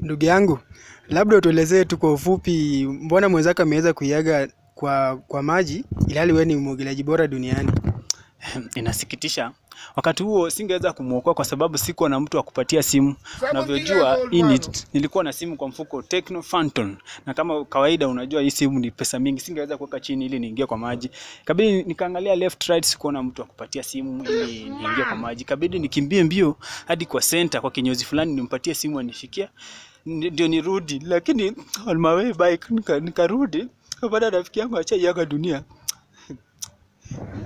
Ndugu yangu, labda utuelezee tu kwa ufupi, mbona mwenzako ameweza kuiaga kwa, kwa maji ilhali wewe ni mwogeleaji bora duniani? Inasikitisha. Wakati huo singeweza kumwokoa kwa sababu sikuwa na mtu wa kupatia simu. Unavyojua hii ni- nilikuwa na simu kwa mfuko Tecno Phantom, na kama kawaida, unajua hii simu ni pesa mingi, singeweza kuweka chini ili niingie kwa maji. Kabidi nikaangalia left right, sikuona mtu wa kupatia simu ili niingie kwa maji. Kabidi nikimbie mbio hadi kwa center, kwa kinyozi fulani nimpatie simu anishikia Ni- ndio nirudi, lakini on my way back nika- nikarudi baada ya rafiki yangu achaiaga dunia.